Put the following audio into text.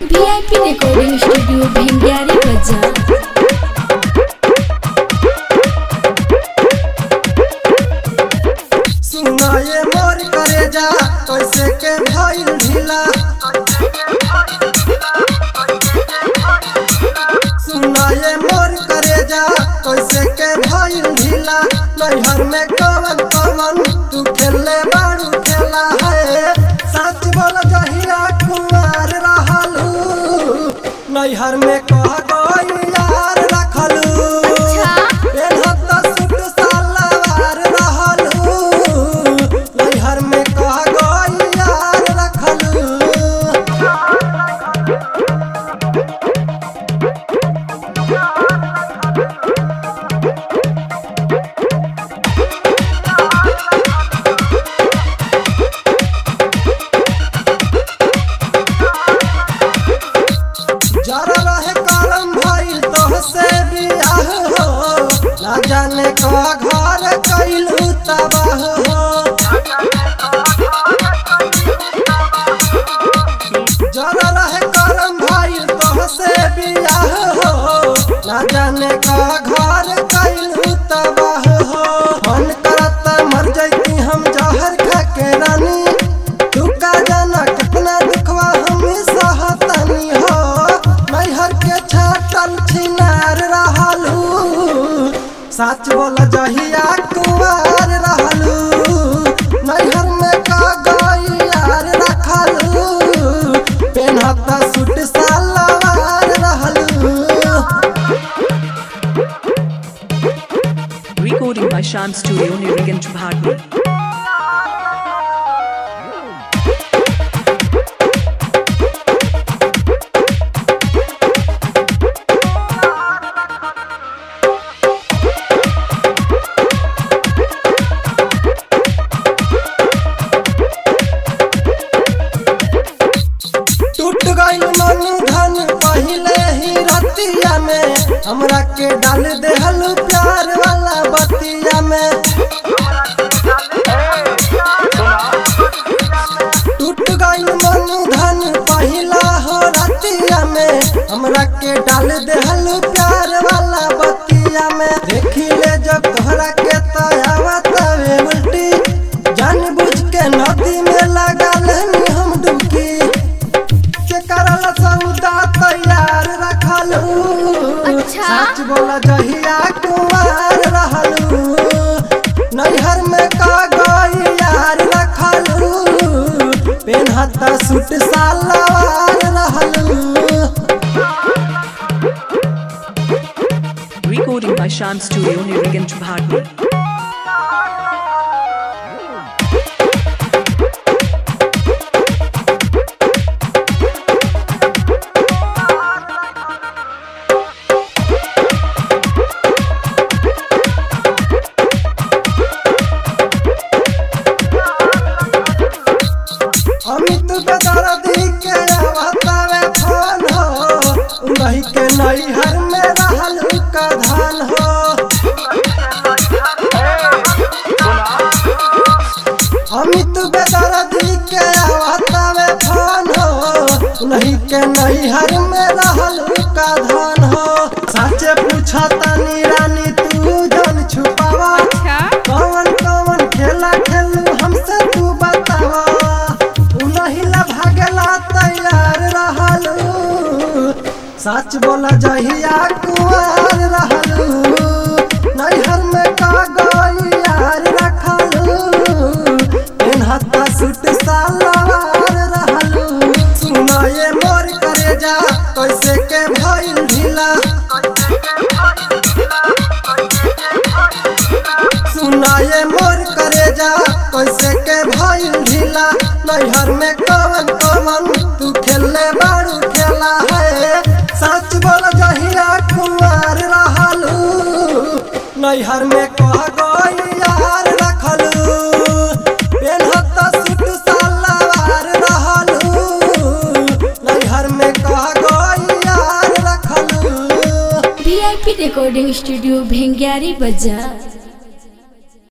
VIP recording studio भिंडियारी बाजार सुनाए मोर करे जा कैसे के भइल ढीला सुनाए मोर करे जा कैसे के भइल ढीला नैहर में कवन कवन तू खेले बारू खेला है सच बोल जहिया कुमार रहलू नैहर में कह गई यार रखलू अच्छा। पेन्हत सूट सलवार रहलू नैहर में कह गई यार रखलू जरा रहे करम भइल तोहसे बियाह हो ना जाने का घर कैलू तबाह हो जरा रहे करम भइल तोहसे बियाह हो ना जाने का घर कैलू तबाह हो मन करत मर जैती हम जहर खा के रानी तू का जाना कितना दुखवा हम सहतनी हो नैहर के छाटल छिनार रहलू सच बोल जहिया कुमार रहलू नैहर में का गई यार रखलू पेनहत सूट सलवार रहलू Recording by Shan Studio Nirigant Bharti. टूट गइल मन धन पहिले ही रतिया में हमरा के डाल देहलू प्यार वाला बतिया में टूट गइल मन धन पहिला हो रतिया में हमरा के डाल देहलू प्यार वाला बतिया में देखी ले जब तोहरा के तयावा तवे उल्टी जान बुझ के नदी में लगा लेनी हम डुबकी के करल सौदा तैयार रखलू अच्छा। सच बोला जहिया कुमार रहलू नैहर में का गई यार रखलू पेनहत सूट सलवार रहलू Recording by Shan Studio Nirigant Bharti. Amit बेदर्दी के आवतावे फोन हो उन्हीं के नैहर में रहलू का धान हो अमित बेदर्दी के आवतावे फोन हो उन्हीं के नैहर में रहलू का धान हो सच पूछा तनी रानी तू जन छुपावा कौन कौन खेला खेलू हमसे तू बतावा उनहिला भागला तैयार रहलू सच बोला जहिया कुआर रहलू नैहर में का गई यार रखलू पेनहत सूट सलवार रहलू सुनाए मोर करे जा कैसे के भइल ढीला सुनाए मोर करे जा कैसे के भइल ढीला नैहर में कवन कवन तू खेले बारू खेला है सच बोल जहिया कुमार रहलू नैहर में कह गई यार रखलू पेनहत सूट सलवार रहलू नैहर में कह गई यार रखलू वीआईपी रिकॉर्डिंग स्टूडियो भिंडियारी बाजार